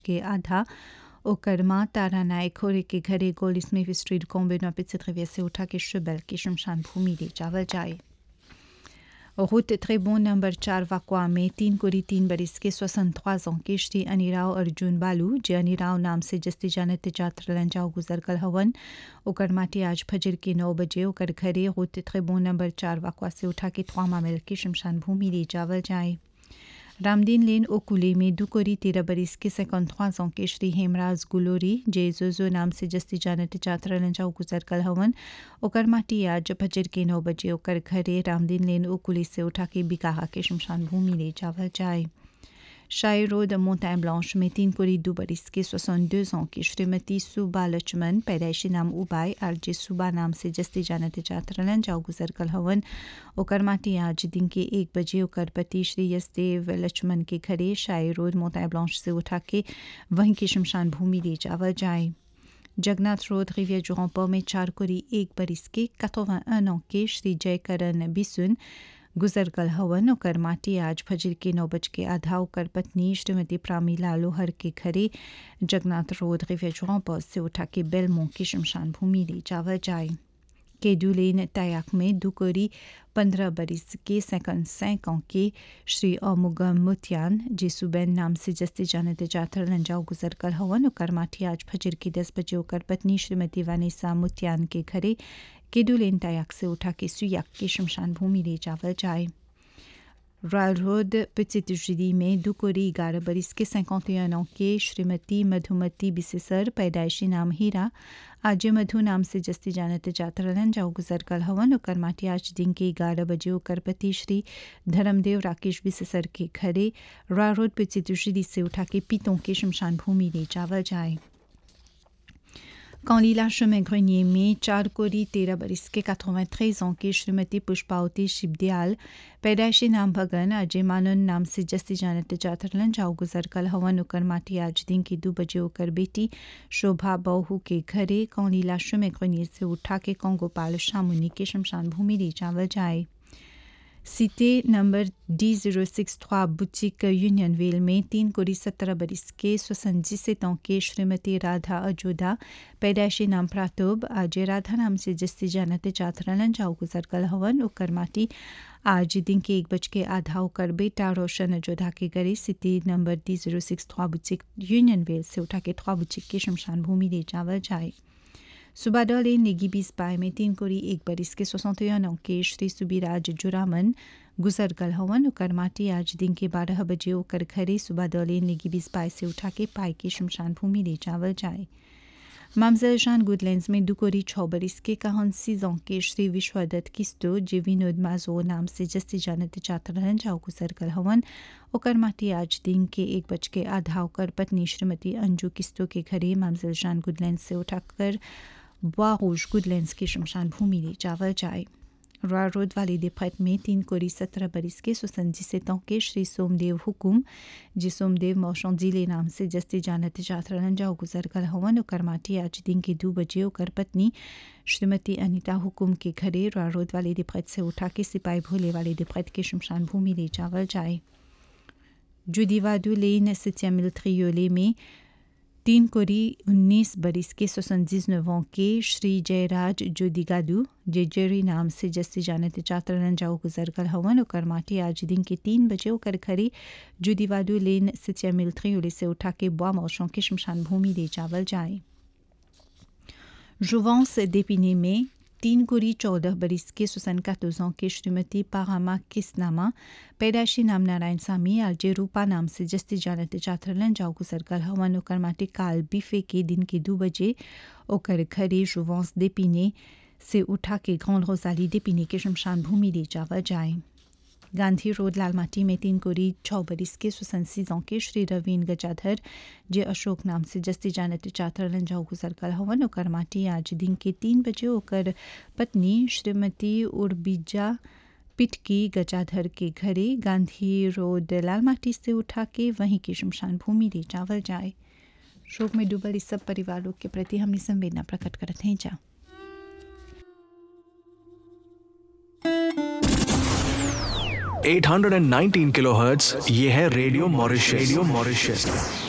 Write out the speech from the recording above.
के आधा ओकर माँ तारा नायक होरे के घरे गोल्ड स्मिथ स्ट्रीट कॉम्बे नौपित से से उठा के शुबल की शमशान भूमि ले जावल जाए route très bon number 4 वाकवा में तीन कोरी तीन बरिस के 63 ans के श्री अनिराव अर्जुन बालू जे अनिराव नाम से जस्ती जानत जात्र लंजाओ गुजर कल हवन ओकर माटी आज फजर के नौ बजे ओकर घरे route très bon नंबर चार वाकवा से उठा के थ्वामा मिल के शमशान भूमि ले जावल जाए रामदीन लेन ओकुले में दुकोरी तेरह बरिस के 53 ans के श्री हेमराज गुलोरी जे जोजो नाम से जस्ती जानत चात्र लंजाओ गुजर कल हवन ओकर माटी आज फजर के नौ बजे ओकर घरे रामदीन लेन ओकुली से उठा के बिकाहा के शमशान भूमि ले जावल जाए शाही रोड मोंटाइन ब्लांच में तीन कोरी दो बरिस के 62 ans की श्रीमती सुबा लक्ष्मण पैदाइशी नाम उबाई और जे सुबा नाम से जस्ती जानत चात्रलन जाओ गुजर कल हवन ओकर माटी आज दिन के एक बजे ओकर पति श्री यशदेव लक्ष्मण के घरे शाही रोड मोंटाइन ब्लांच से उठा के वहीं की शमशान भूमि ले जावल जाए जगन्नाथ रोड रिवियर जुराम्पा में चार कोरी एक बरिस के 81 ans के श्री जयकरण बिसुन गुजर कल हवन ओकर माटी आज फजर के नौ बज के आधा ओकर पत्नी श्रीमती प्रामीला लोहर के घरे जगन्नाथ रोड रिवेजुआ पर से उठा के बेलमो की शमशान भूमि ले जावल जाए केडुलेन तयाक में दुकोरी पंद्रह बरिस के सेकंड सैंक के श्री अमुगम मुतियान जे सुबैन नाम से जस्ते जानते जातर लंजाओ गुजर कल हवन ओकर माटी आज फजर के दस बजे ओकर पत्नी श्रीमती वानिसा मुतियान के घरे केडुलेन तयाक से उठा के सुयाक के शमशान भूमि ले जावल जाए रॉयल रोड पिचित जुदी में दुकोरी ग्यारह बरिस के 51 ans के श्रीमती मधुमती बिसेसर पैदाइशी नाम हीरा आज मधु नाम से जस्ती जानत जातरलन जाओ गुजर कल हवन ओकर माटी आज दिन के ग्यारह बजे ओकर पति श्री धर्मदेव राकेश बिसेसर के घरे रॉयल रोड पिचित जुदी से उठा के पीतों के शमशान भूमि ले जावल जाए Quand chemin Grenier में चार कोरी तेरह बरिस के 93 ans की श्रीमती पुष्पावती शिवदयाल पैदाइशी नाम भगन अजय मानन नाम से जस्ती जानत जातरलन जाओ गुजर कल हवन उकर माटी आज दिन की दो बजे होकर बेटी शोभा बहू के घरे कौलीला में ग्रेनियर से उठा के गोपाल शामुनी के शमशान भूमि ले जावल जाए city number D zero six थ्रा बुचिक यूनियनवेल में तीन कोरी सत्रह बरिस के स्वसंजित के श्रीमती राधा अजोधा पैदाइशी नाम प्रातोब आज राधा नाम से जस्ती जानते चाथरलन जाओ गुजर कल हवन उकर माटी आज दिन के एक बज के आधा होकर बेटा रोशन अजोधा के गरे city number D zero six थ्रा बुचिक यूनियनवेल से उठा के थ्रा बुचिक के शमशान भूमि ले जावल जाए सुबाडले नेगी बीस पाए में तीन कोरी एक बरिस के 61 ans के श्री सुबीराज जुरामन गुजर कल हवन ओकर माटी आज दिन के बारह बजे ओकर घरे सुबाडले नेगी बीस पाए से उठा के पाए के शमशान भूमि ले जावल जाए मामजल शान गुडलैंड्स में दुकोरी छः बरिस के कहन सीजों के श्री विश्वदत्त किस्तो जे विनोद माजो नाम से जस्ती जानत चातरन जाओ गुजर कल हवन ओकर माटी आज दिन के एक बज के आधा ओकर पत्नी श्रीमती अंजू किस्तो के घरे मामजल शान गुडलैंड्स से उठाकर bois rouge गुडलैंड्स की शमशान भूमि ले जावल जाए रॉय रोड वाली दिफत में तीन कोरी सत्रह बरिस के सुसंजित के श्री सोमदेव हुकुम जी सोमदेव मौसम जिले नाम से जस्ती जानत जातरन जाओ गुजर कल हवन ओकर माटी आज दिन के दो बजे ओकर पत्नी श्रीमती अनिता हुकुम के घरे रॉय रोड वाली दिफत से उठा के सिपाही भोले वाली दिफत के शमशान भूमि ले जावल जाए जुदीवादू लेन सितिया मिल्ट्रियोले में तीन कोरी उन्नीस बरिस के सोसंजीज नवों के श्री जयराज जोदिगादू जे जेरी नाम से जस्ती जानत चातरन जाओ गुजर कल हवन ओकर माटी आज दिन के तीन बजे ओकर खरी जुदीवादू लेन सितिया मिल्ट्री उले से उठा के बुआ मौसों के शमशान भूमि ले जावल जाए जुवांस देपिने में तीन कोरी चौदह बरिस के सुसन कातोजों के श्रीमती पारामा किसनामा पैदाइशी नाम नारायण सामी आलजे रूपा नाम से जस्ती जानते चाथरलन जाओ गुजर कल हवन ओकर माटी काल बिफे के दिन के दो बजे ओकर घरे जुवांस देपिने से उठा के ग्रैंड रोजाली देपिने के शमशान भूमि ले जावा जाए गांधी रोड लालमाटी में तीन कोरी छः बरिस के सुसंसीजों के श्री रवीन गजाधर जे अशोक नाम से जस्ती जानत चातरलन जाओ गुजर कल हवन ओकर माटी आज दिन के तीन बजे ओकर पत्नी श्रीमती उर्बिजा पिटकी गजाधर के घरे गांधी रोड लालमाटी से उठा के वहीं की शमशान भूमि ले जावल जाए शोक में डूबल इस सब परिवारों के प्रति हमने संवेदना प्रकट करते हैं जा 819 किलोहर्ट्ज ये है रेडियो मॉरिशस रेडियो मॉरिशस